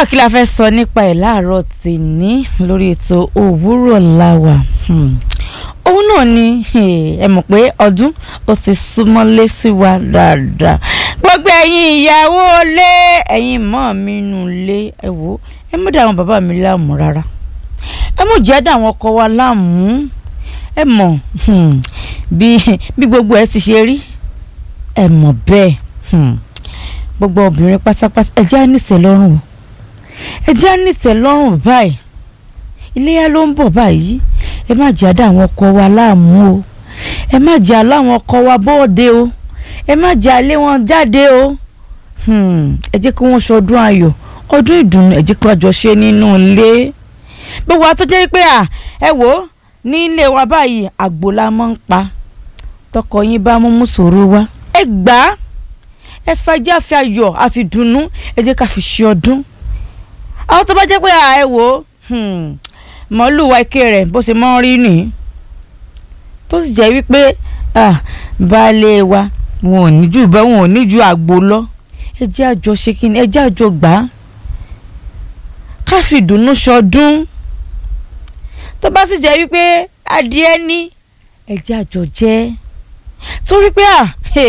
náà kí la fẹ́ sọ nípa ẹ̀ láàárọ̀ tèmi lórí ètò òwúrọ̀ làwà òun náà ni ẹ mọ̀ pé ọdún ó ti súnmọ́lé sí wa dáadáa gbogbo ẹ̀yin ìyàwó lé ẹ̀yin mọ́ mi nù lé ẹ wò ẹ mú dá àwọn bàbá mi láàmú rárá ẹ mú jẹ́ dá àwọn ọkọ wa láàmú ẹ mọ̀ bí bí gbogbo ẹ ti ṣe rí ẹ mọ̀ bẹ́ẹ̀ gbogbo obìnrin pátápátá ẹ jẹ́ àníṣe lọ́rùn o ẹ jẹ́ àníṣe lọ́rùn báyìí iléyà ló ń bọ̀ báyìí ẹ má jẹ́ àdá àwọn ọkọ wa láàmú o ẹ má jẹ́ àlọ́ àwọn ọkọ wa bóde o ẹ má jẹ́ àlé wọn jáde o ẹ jẹ́ kí wọ́n ṣọdún ayọ̀ ọdún ìdùnnú ẹ jẹ́ kí wọ́n jọ ṣe nínú ilé gbogbo wa tó jẹ́ pé à ẹ wò ó ní ilé wa báyìí àgbò la máa ń pa tọkọ yín bá mú mú sòrò wa ẹ gbà á ẹ fàájà fi ayọ̀ àti dùnnú ẹ jẹ́ ká fi ṣe ọdún àwọn tó bá jẹ́ pé à ẹ wò ó mọ́lù wa ike rẹ̀ bó ṣe mọ́ rí nìyí tó sì jẹ́ wípé baálé wa wọn ò ní jù bẹ́ẹ̀ wọn ò ní ju àgbo lọ ẹ jẹ́ àjọ ṣe kí ni ẹ jẹ́ àjọ gbà á ká fi ìdùnnú ṣọdún tó bá sì jẹ́ wípé adìẹ ní ẹ jẹ́ àjọ jẹ́ torí pé à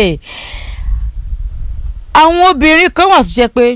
àwọn obìnrin kan wà tó jẹ́ pé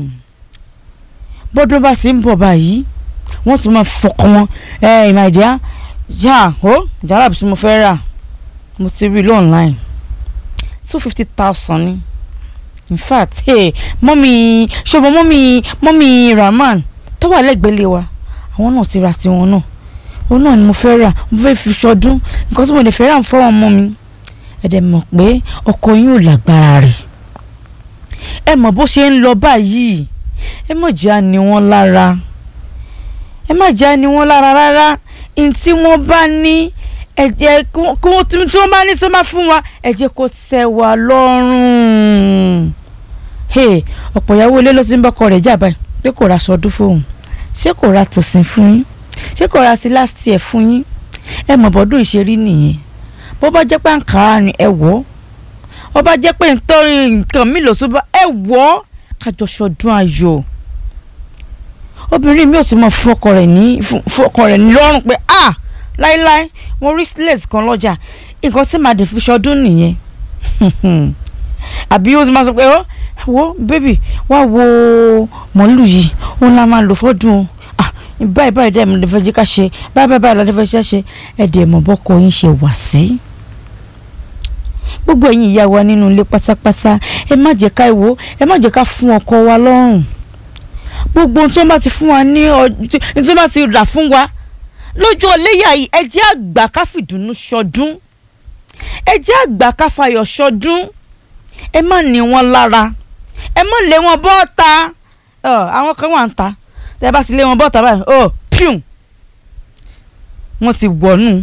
bọ́dún bá sì ń bọ̀ báyìí wọ́n tún máa fọkàn wọn ẹ ìmàdíá yá ó jàrá bí mo fẹ́ rà mo ti rí i lọ́nláìn two fifty thousand ni in fact hey, mọ́mí ṣọ́bọ̀ mọ́mí mọ́mí Rahman tó wà lẹ́gbẹ̀ẹ́ lé wa àwọn náà ti ra tiwọn náà òun náà ni mo fẹ́ rà mo fẹ́ fi ṣọdún nǹkan tí mo lè fẹ́ rà fún ọmọ mi ẹ̀dẹ̀ mọ̀ pé ọkọ yín ò lágbára rẹ̀ ẹ mọ̀ bó ṣe ń lọ báyìí ẹ mọ̀ jẹ́ àní wọn lára ẹ má jẹ́ àní wọn lára rárá ní tí wọ́n bá ní ẹ jẹ́ kí wọ́n tí wọ́n bá ní sọ máa fún wa ẹ jẹ́ kó tẹ́ wa lọ́rùn ọ̀pọ̀ ìyàwó ilé ló ti ń bọ́kọ rẹ̀ jà báyìí pé kò ra sọdún fóun ṣé kò ra tòsìn fún yín ṣé kò ra sí last year fún yín ẹ mọ̀ bọ́dún ìṣerí nìyẹn bó bá jẹ́ pé àǹkárá ni ẹ wọ̀ ó bá jẹ́ pé nǹkan mi lò tún bá ẹ wọ̀ kájọ ṣọdún ayọ̀ obìnrin mi ò tún mọ fún ọkọ rẹ̀ ní fún ọkọ rẹ̀ ní lọ́rùn pé ah láíláí mo rí lace kan lọ́jà nǹkan tí màá dé fi ṣọdún nìyẹn àbí ó ti máa sọ pé ó wo bébì wá wo mọ́lù yìí òun la máa lò fọ́dún o báyìí báyìí dẹ́ mi lè fẹ́ jẹ́ ká ṣe báyìí báyìí báyìí la fẹ́ ṣe ṣe ẹ̀dẹ̀ mọ̀ bọ́kọ yín ṣe wà sí. gbogbo ẹ̀yin ìyá wa nínú ilé pátápátá ẹ má jẹ́ ká ìwò ẹ má jẹ́ ká fún ọkọ wa lọ́rùn gbogbo ohun tí wọ́n bá ti fún wa ní ọjọ́ tí wọ́n bá ti rà fún wa lọ́jọ́ léyà yìí ẹ jẹ́ àgbà ká fìdùnnú ṣọdún ẹ jẹ́ àgbà ká fayọ̀ ṣọdún ẹ má ní wọn lára ẹ má lé wọn bọ́ta àwọn kan wà ń ta tẹ bá ti lé wọn bọ́ta báyìí ó píùn wọ́n ti wọ̀nù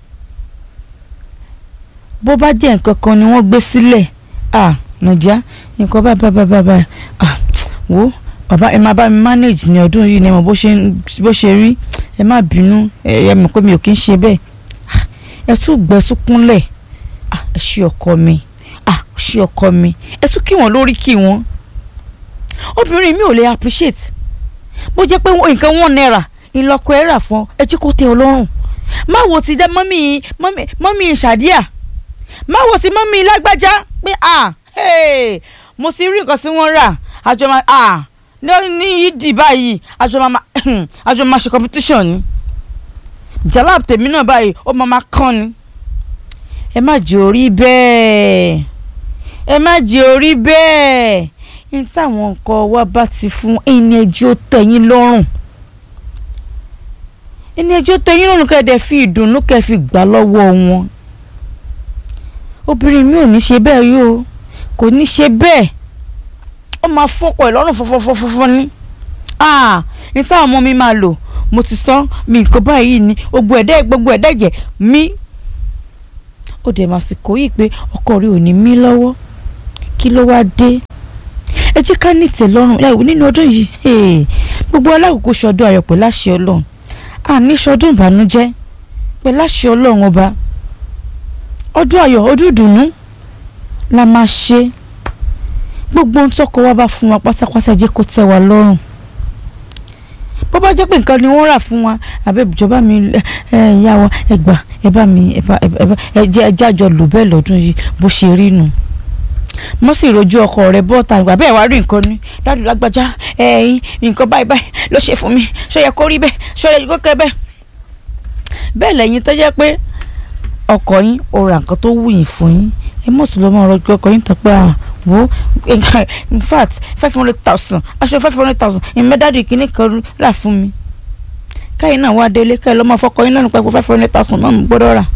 bó bá jẹ́ nǹkan kan ni wọ́n gbé sílẹ̀ ah nàìjíríà nǹkan bá bá bá bá bá ah wò bàbá ẹ máa bá mi manage ní ọdún yìí ní ẹ mọ̀ bó ṣe rí ẹ má bínú ẹ mọ̀ pé mi ò kí ń ṣe bẹ́ẹ̀ ẹ tún gbẹ súnkúnlẹ̀ ẹ ṣe ọkọ mi ẹ ṣe ọkọ mi ẹ tún kí wọn lórí kí wọn obìnrin mi ò lè appreciate bó jẹ́ pé nǹkan one naira ìlọ́kọ ẹ̀ rà fún ẹ jẹ́ kó tẹ́ ọ lọ́rùn má wo ti dá mọ́mí mọ́mí mọ́mí ṣàdíà má wo ti mọ́mí lágbájá pé ah mo sì rí nǹkan tí wọ́n rà àjọ máa ah ní yídì báyìí àjọ máa àjọ máa ṣe competition ni jalab tèmi náà báyìí ó máa máa kán ni ẹ má jẹ́ orí bẹ́ẹ̀ ẹ má jẹ́ orí bẹ́ẹ̀ ní táwọn nǹkan wa bá ti fún ẹni ẹjọ́ tẹ̀yìn lọ́rùn ẹni ẹjọ́ tẹ̀yìn lọ́rùn kẹ́ẹ̀dẹ̀ fi ìdùnnú kẹ́ẹ̀ fi gbà lọ́wọ́ wọn obìnrin mi ò ní ṣe bẹ́ẹ̀ yóò kò ní ṣe bẹ́ẹ̀ ó máa fọ́pọ̀ ẹ̀ lọ́rùn fọ́fọ́fọ́fọ́ ní ní sáwọn ọmọ mi máa lò mo ti sọ mi nǹkan báyìí ni gbogbo ẹ̀dẹ́ gbogbo ẹ̀dẹ́ jẹ̀ mí ó dẹ̀ máa sì kó yìí pé ọkọ rẹ̀ ò ní mí lọ́wọ́ kí ló wá dé ẹ jẹ́ ká ní ìtẹ̀lọ́rùn ẹ wò nínú ọdún yìí gbogbo alákòókò ṣọdún ayọ̀ pẹ̀lú àṣẹ ọlọ́run àní ṣọdún ìbànújẹ́ pẹ̀lú àṣẹ ọlọ́run ọba ọdún ayọ̀ ọdún ìdùnnú la máa ṣe gbogbo ohun tọkọ wa bá fún wa pátápátá jẹ́ kó tẹ́ wa lọ́rùn bó bá jẹ́ pé nǹkan ni wọ́n rà fún wa àbẹ ìjọba mi ẹ ẹ ìyá wa ẹ gbà ẹ bá mi ẹ bá ẹ bá ẹ jẹ́ ẹ jájọ lò bẹ́ẹ̀ lọ́dún yìí bó ṣe rí nu mo sì rojú ọkọ rẹ bọ́ọ̀tà ìgbà bẹ́ẹ̀ wá rí nǹkan ní dáàdì lágbájá ẹ̀yìn nǹkan báyìí báyìí ló ṣe fún mi ṣó yẹ kó rí bẹ́ẹ̀ ṣó yẹ kó kẹ́ bẹ́ẹ̀. bẹ́ẹ̀ lẹ́yìn tó jẹ́ pé ọkọ yín ó ra nǹkan tó wù yín fún yín ẹ mọ̀ sí lọ́mọ ọ̀rọ̀ ọkọ yín tán pé à wo in fact five hundred thousand aṣọ five hundred thousand ìmẹ́dádì kìíní kan rà fún mi káyìn náà wá délé káyìn lọ́mọ fọkọ yín lẹ́nu pẹ́ five hundred thousand náà mo gbọ́dọ̀ rà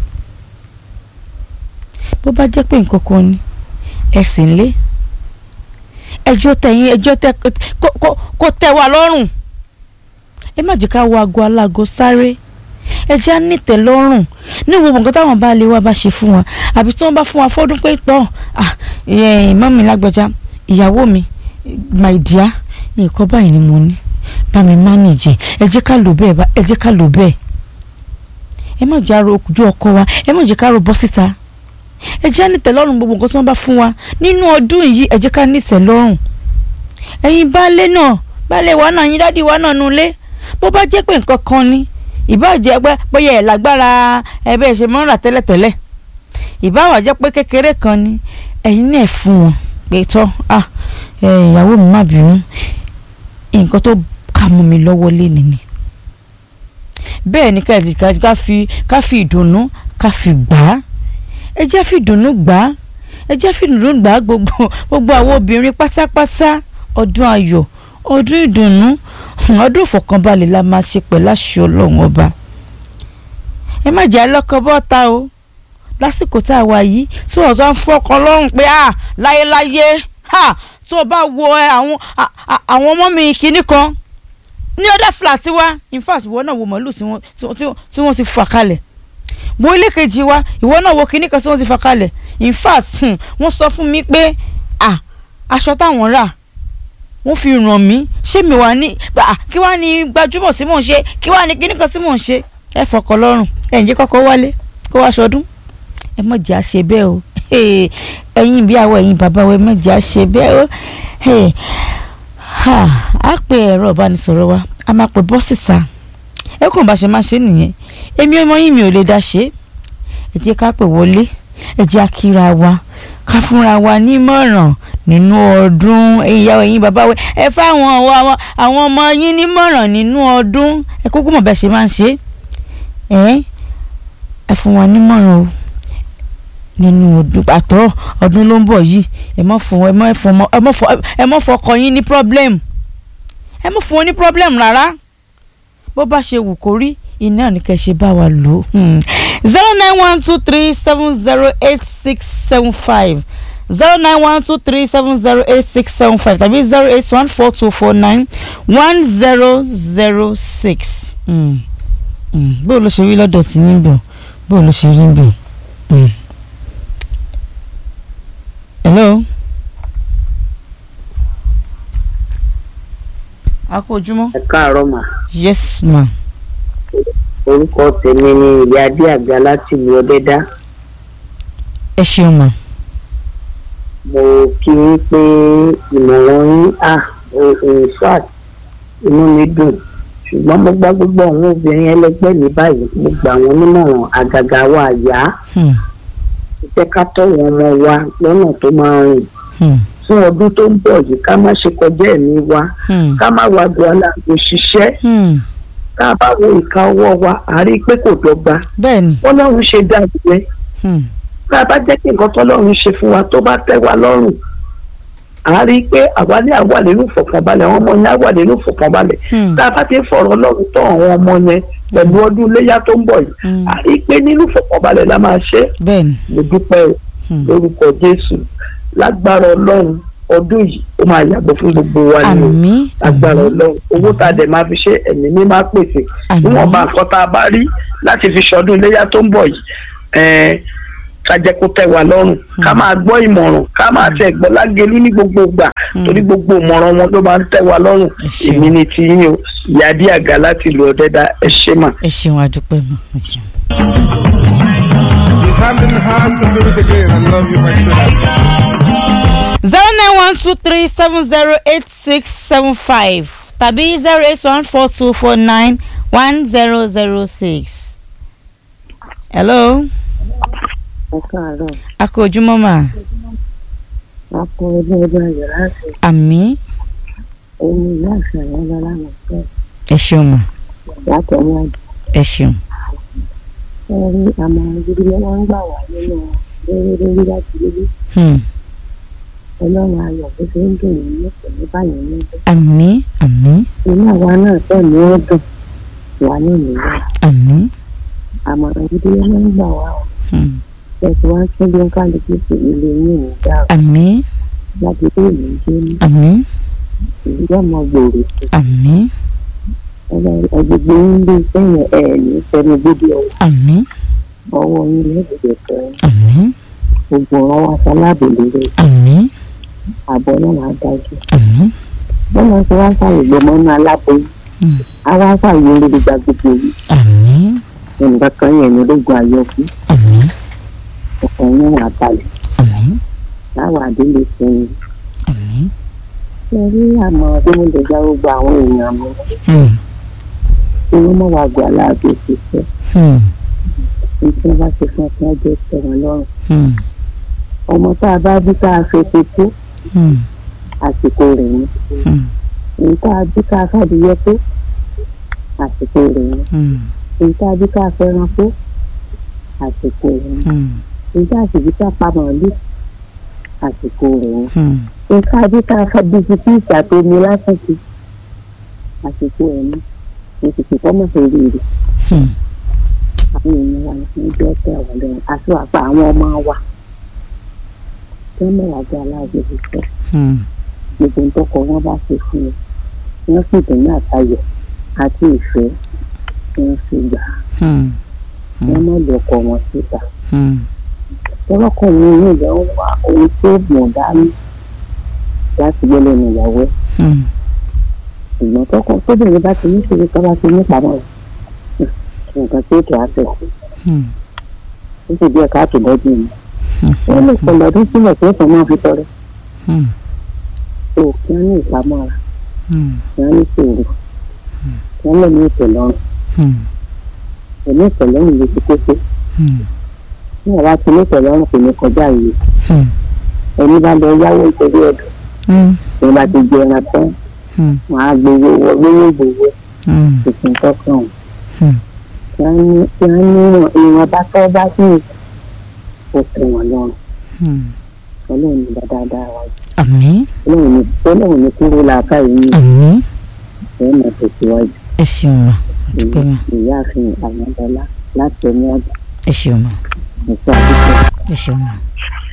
bó bá jẹ́ pé nǹkan kan ni ẹ̀sìn lé ẹjọ́ tẹ̀yìn ẹjọ́ tẹ kó tẹ́ wa lọ́rùn ẹ má jẹ́ ká wo aago aláago sáré ẹ jẹ́ á nìtẹ̀ lọ́rùn ní gbogbo nǹkan táwọn bá lè wá bá ṣe fún wa àbí tí wọ́n bá fún wa fọ́dún pé tọ́ ìmọ̀ mi lágbájá ìyàwó mi my dear nǹkan báyìí ni mo ní bá mi manage ẹ jẹ́ ká lò bẹ́ẹ̀ ẹ jẹ́ ká lò bẹ́ẹ̀ ẹ má jẹ́ àrò ojú ọkọ wa ẹ má jẹ́ ká rò bọ́ síta ẹ jẹ́ ní tẹ́lọ́rùn gbogbo nǹkan tí wọ́n bá fún wa nínú ọdún yìí ẹ jẹ́ ká ní tẹ́lọ́rùn ẹ̀yin baálé náà baálé wa náà yín dádì wa náà nulẹ̀ bó bá jẹ́ pé nǹkan kan ni ìbá jẹ́ pé bóyá ẹ̀ lágbára ẹ bẹ́ẹ̀ ṣe mọ́ rà tẹ́lẹ̀tẹ́lẹ̀ ìbá wà jẹ́ pé kékeré kan ni ẹ̀yin náà fún wọn pé tọ́ à ìyàwó mi má bínú nǹkan tó kà mọ́ mi lọ́wọ́ lé nìyí bẹ́ẹ̀ ni ká fi ká fi ìdùnnú ká fi gbà á ẹ jẹ́ fìdùnnú gbà á ẹ jẹ́ fìdùnnú gbà á gbogbo gbogbo àwọn obìnrin pátápátá ọdún ayọ̀ ọdún ìdùnnú ọdún ìfọ̀kànbalẹ̀ la máa ṣe pẹ̀lú àṣẹ ọlọ́run ọba ẹ má jẹ́ alọ́kọ bọ́ta o lásìkò tá a wà yìí tí wọ́n tó ń fọkàn lọ́rùn pé à láyéláyé tó o bá wo àwọn àwọn ọmọ mi kìíní kan ní ọ̀dà fúlàtí wa in fact ìwọ náà wo màálù tí wọ́n ti fà kalẹ̀ wo ilé kejì wa ìwọ náà wo kinní kan tí wọ́n ti fà kalẹ̀ in fact wọ́n sọ fún mi pé ah aṣọ táwọn rà wọ́n fi ràn mí ṣé mi wà ní kí wàá ní gbajúmọ̀ tí mò ń ṣe kí wàá ní kinní kan tí mò ń ṣe ẹ fọkàn lọ́rùn ẹ̀ ń jẹ́ kọ́kọ́ wálé kó wá ṣọdún ẹ má jẹ́ àṣẹ bẹ́ẹ̀ o ẹ̀yin bí àwọ̀ ẹ̀yin bàbá wa ẹ má jẹ́ àṣẹ bẹ́ẹ̀ o a pè ẹ̀rọ ìbánisọ̀rọ̀ wa a máa pè bọ́ síta ẹ kàn bá ṣe máa ṣe nìyẹn èmi ọmọ yín mi ò lè dá ṣe ẹ jẹ́ ká pè wọlé ẹ jẹ́ àkíra wa ká fúnra wa nímọ̀ràn nínú ọdún ìyá ẹ̀yin bàbá wa ẹ fáwọn àwọn ọmọ yín nímọ̀ràn nínú ọdún ẹ kúkú mọ̀ bẹ́ẹ̀ ṣe máa ń ṣe ẹ ẹ fún wa nímọ̀ràn o nínú ọdún àtọ ọdún ló ń bọ̀ yìí ẹ mọ̀ fún ẹ mọ̀ fún ẹ mọ̀ fún ọkọ yín ní problem ẹ mọ̀ fún wọn ní problem rárá bó bá ṣe wù kó rí iná ní kẹ́ ṣe bá wa lò ó zero nine one two three seven zero eight six seven five zero nine one two three seven zero eight six seven five tàbí zero eight one four two four nine one zero zero six bó ló ṣe rí lọ́dọ̀ tí yín bọ̀ bó ló ṣe rí bọ̀. hello. a kú ojúmọ́. ẹ káàárọ̀ mà. yes ma. orúkọ tèmi ni ìyá adé àgbà láti ìlú ọdẹdá. ẹ ṣeun ma. mo kí i pé ìmọ̀ràn yín à in fact inú mi dùn ṣùgbọ́n mo gbá gbogbo àwọn obìnrin ẹlẹgbẹ́ mi báyìí mo gbà wọ́n nímọ̀ràn àgàgà wa àyà jẹ́ ká tọ́ wọn ọmọ wa lọ́nà tó máa rìn fún ọdún tó ń bọ̀ yìí ká má ṣe kọjá ẹ̀mí wa ká má wá du aláàbò ṣiṣẹ́ ká bá wo ìka ọwọ́ wa à rí i pé kò dọ́gba bẹ́ẹ̀ni. ọlọ́run ṣe dájú rẹ ká bá jẹ́ kí nǹkan tọ́lọ́run ṣe fún wa tó bá tẹ́ wa lọ́rùn à rí i pé àwa ní àwa nínú ìfọ̀kànbalẹ̀ àwọn ọmọ yẹn àwa nínú ìfọ̀kànbalẹ̀ tá a bá ti fọ̀rọ̀ ọlọ́run tọ́ àwọn ọmọ yẹn pẹ̀lú ọdún iléyà tó ń bọ̀ yìí à rí i pé nínú ìfọ̀kànbalẹ̀ la máa ṣe bẹ́ẹ̀ni. mo dúpẹ́ lórúkọ jésù lágbára ọlọ́run ọdún yìí ó máa yàgò fún gbogbo wa ní o àmín lágbára ọlọ́run owó tá a dẹ̀ máa fi ṣe ẹ̀mí mi máa pèsè Àmín. níwọ̀n bá nǹkan tá a bá rí láti fi ṣọdún iléyà tó ń bọ̀ yìí ẹ̀ẹ́n ká jẹ́ kó tẹ́ wa lọ́rùn ká máa gbọ́ ìmọ̀ràn ká máa tẹ̀ gbọ́ lágẹ̀lú ní gbogbo ìgbà torí gbogbo ìmọ̀ràn wọn ló máa ń tẹ́ wa lọ́rùn Ẹ ṣeun. èmi ni ti yín o ìyá dí àga láti ìlú ọ̀dẹ́dá ẹ ṣé mà. ẹ ṣeun àdúpẹ́ mọ́ ẹ ṣeun. You hand in hands to do it again. I love you, my sweetheart. zero nine one two three seven zero eight six seven five tàbí zero eight one four two four nine one zero zero six. hello ẹ káàárọ̀ a kú ojúmọ́ mà a kú ọdún ọdún ayọ̀ láti àmì ẹni ìyá àṣàyàn lọ́la mọ̀ fẹ́ ẹ ṣeun mà láti ọmọ àjò ẹ ṣeun ẹ rí àmọ̀ràn gidi ló máa ń gbà wá nínú lórí lórí láti lórí Hmm. ọlọ́run ayọ̀ bó ṣe ń dùn yín ní kò ní báyìí níbẹ̀ àmì àmì inú àwa náà tẹ̀ ní ó dùn wà ní ìlúwà àmì àmọ̀ràn gidi ló máa ń gbà wá o Hmm. ẹ̀sì wá ń tún bí ń kálukú sí ilé yín ní ìjà àmì láti dé ìlú jẹ́ ní àmì ìlú ọmọ gbòòrò sí àmì ẹgbẹgbẹ yín bí sẹ́yìn ẹ̀ ní sẹ́nu gbódì ọwọ́ àmì ọwọ́ yín lẹ́gbẹ̀ẹ́ fẹ́ àmì gbogbo ọ̀rọ̀ wa sálábì lórí àmì àbọ̀ náà máa dájú àmì wọ́n máa ń sọ wá sáyé gbọmọ ní aláboyún Hmm. àwa sáyé olórí gba gbogbo yìí àmì nǹkan kan yẹn ní ológun ayọ̀kú àmì ọkàn yẹn wà balẹ̀ àmì láwọn àdéhùn sẹ́yìn àmì ṣe rí àmọ́ bí mo lè gba gbogbo àwọn èèyàn mi Hmm. tí wọ́n mọ̀ wá gbọ́ aláàbò ṣiṣẹ́ Hmm. ní tí wọ́n bá ṣe fún ọkàn ọjọ́ tẹ̀wọ̀n lọ́rùn Hmm. ọmọ tá a bá bí tá a fẹ́ fi tó Hmm. àsìkò rẹ̀ ni Hmm. èyí tá a bí ká fàdíyẹ tó àsìkò rẹ̀ ni Hmm. èyí tá a bí ká fẹ́ràn tó àsìkò rẹ̀ ni Hmm. èyí tá a sì bí ká pa màálù àsìkò rẹ̀ ni Hmm. èyí tá a bí ká fàdí sí kí ìgbà tó ní lásìkò àsìkò rẹ̀ ni èsì kì kọ́ mọ̀ sórí rẹ̀ Hmm. àwọn èèyàn wa ní jẹ́ tẹ̀ wọ́n lẹ́yìn àti àpá àwọn ọmọ wa tí wọ́n mọ̀ wá gbé aláàbò ṣiṣẹ́ Hmm. gbogbo ń tọkọ wọn bá ṣe fún un wọ́n sì dùn ní àtayọ̀ àti ìfẹ́ tí wọ́n sì gbà á Hmm. wọ́n má lè ọkọ wọn síta Hmm. tọ́lọ́kùnrin inú ìyá ń wá ohun tó mọ̀ dání láti gbé lẹ́nu ìyàwó ẹ̀ Hmm. ṣùgbọ́n tọkọ tóbìnrin bá ti ní ìṣòro tó bá ti ní ìpamọ́ rẹ̀ nǹkan tí ó kì á fẹ́ Hmm. ó sì bí ẹ̀ka àtúbọ̀dé mi Hmm. wọ́n lè pẹ̀lú ọdún sílẹ̀ tó sọ máa fi tọrẹ Hmm. tó kí wọ́n ní ìpamọ́ra Hmm. kí wọ́n ní sòrò kí wọ́n lè ní ìtẹ̀lọ́rùn Hmm. ẹ̀mí ìtẹ̀lọ́rùn ló ti kókó Hmm. ní ọ̀rá ti ní ìtẹ̀lọ́rùn kò ní kọjá yìí Hmm. ẹni bá lọ yáwó nítorí ọdún Hmm. ẹni bá ti jẹ ẹran tán Hmm. wọn á gbowó wọ lówó gbowó Hmm. tuntun tọkàn Hmm. kí wọ́n ní kí wọ́n ní ìwọ̀n bá tọ́ bá sí ó tẹ̀ wọ́n lọ́rùn Hmm. ọlọ́run ní dáadáa wa àmì ọlọ́run ní ọlọ́run ní kúrò làákà yìí àmì ẹ̀ máa tẹ̀síwájú ẹ ṣeun mà dúpẹ́ mà ìyá àfihàn àwọn ọ̀dọ́lá láti ẹni àgbà ẹ ṣeun mà nípa àdúgbò. ẹ ṣeun mà.